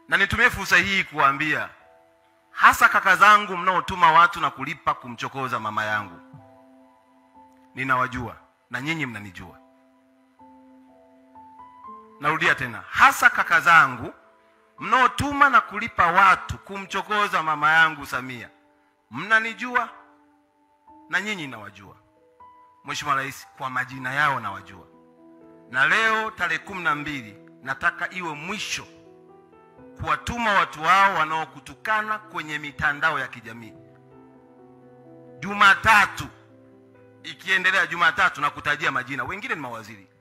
na nitumie fursa hii kuwaambia hasa kaka zangu mnaotuma watu na kulipa kumchokoza mama yangu, ninawajua na nyinyi mnanijua. Narudia tena, hasa kaka zangu mnaotuma na kulipa watu kumchokoza mama yangu Samia, mnanijua na nyinyi nawajua. Mheshimiwa Rais, kwa majina yao nawajua, na leo tarehe kumi na mbili nataka iwe mwisho kuwatuma watu hao wanaokutukana kwenye mitandao ya kijamii. Jumatatu ikiendelea, Jumatatu na kutajia majina, wengine ni mawaziri,